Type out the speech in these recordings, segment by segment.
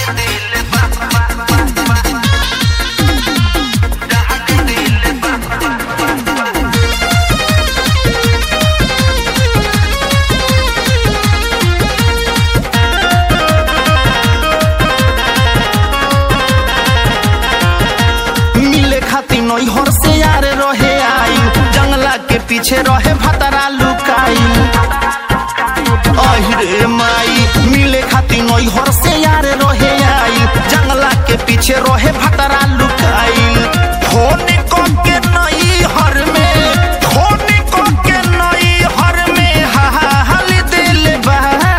मिले खातिर नैहर से यार रहे आई जंगला के पीछे रहे भतरा लुकाई अहिरे माई मिले खातिर नैहर से यार रहे आई जंगला के पीछे रहे भतरा लुकाई फोन क के नैहर में फोन क के नैहर में हाल दिल बा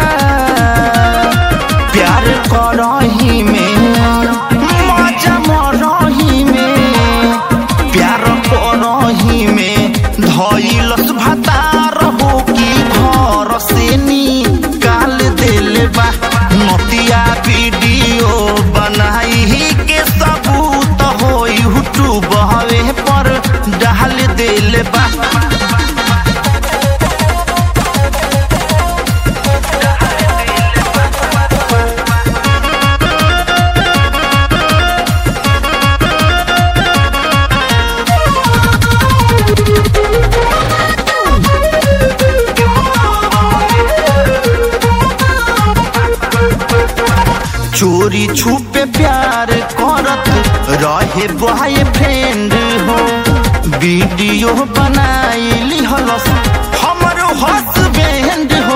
प्यार करही में मजा मरही में प्यार करही में धैलस भतार हो कि घर से निकाल दिल बा नतिया वीडियो बनाई के सबूत हो यूट्यूब हवे पर डाल दिल बा चोरी छुपे प्यार करत रहे बॉय फ्रेंड हो वीडियो बनाई लिहलस हमर हस्बैंड हो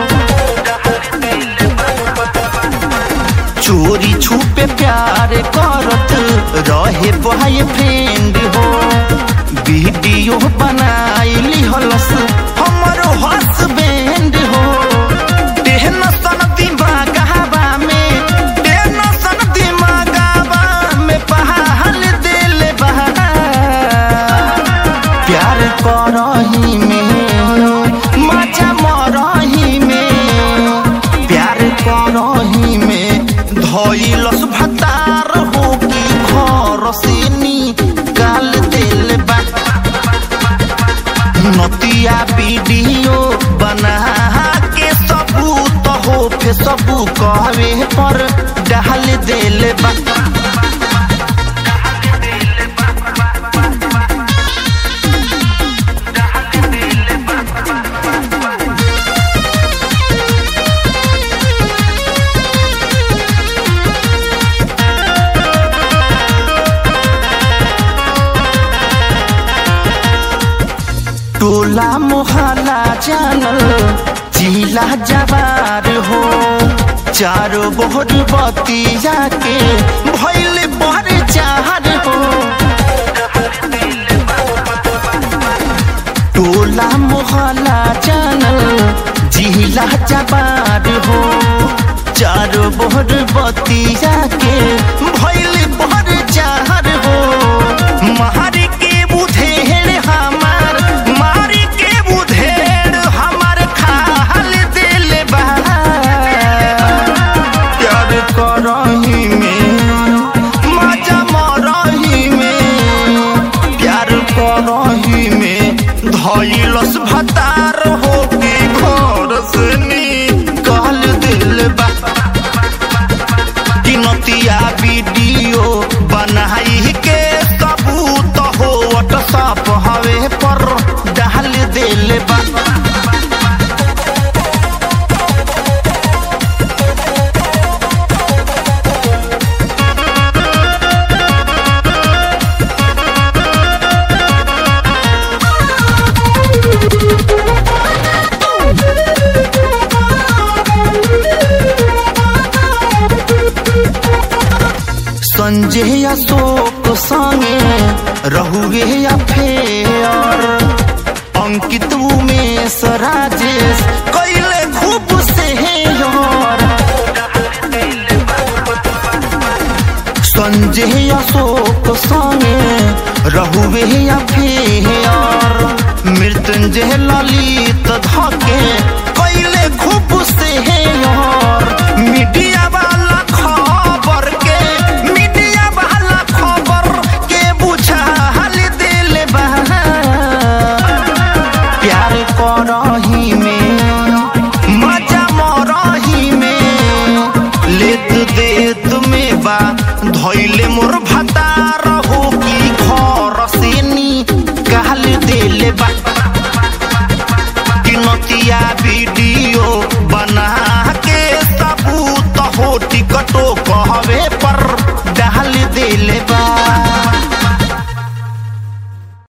चोरी छुपे प्यार करत रहे बॉय फ्रेंड हो वीडियो बनाई लिहलस हमर हस्बैंड हो देहन सन दिमागवा में देहन सन दिमागवा में पहाल दिल बा प्यार करही में मजा मरही में प्यार करही में धैलस भतार हो कि घर से निकाल दिल बा नतिया वीडियो बना के सबूत हो फेसबुक कहवे पर डाल दिल बा टोला मोहल्ला जानल जिला जवार हो चारो बोहर बतिया के भैल पर चार हो टोला मोहल्ला जानल जिला जवार हो चारो बोहर बतिया के भैल पर चार हो मारी के बुधेड़ हमार मारी के बुधेड़ हमार खाल दिल बा प्यार करही में मजा मरही में प्यार करही में धैलस भतार हो के घर से निकाल दिल बा गिनतिया वीडियो बनाई के सबूत हो व्हाट्सअप हवे पर डाल दिल बा संजय अशोक संगे रहुए अफेयर अंकित उमेश राजेश कैले खूब से यार संजय अशोक संगे रहुए अफेयर मृत्युंजय ललित धके कैले खूब से यार मीडिया वाला खबर के मीडिया वाला खबर के बुझा हाल दिल बा प्यार करही में मजा मरही में लेत देत में बा धैले मोर भतार हो की घर से नी कहल देले बा कि नतिया वीडियो बना के सबूत हो टिकटो कहवे पर डाल देले बा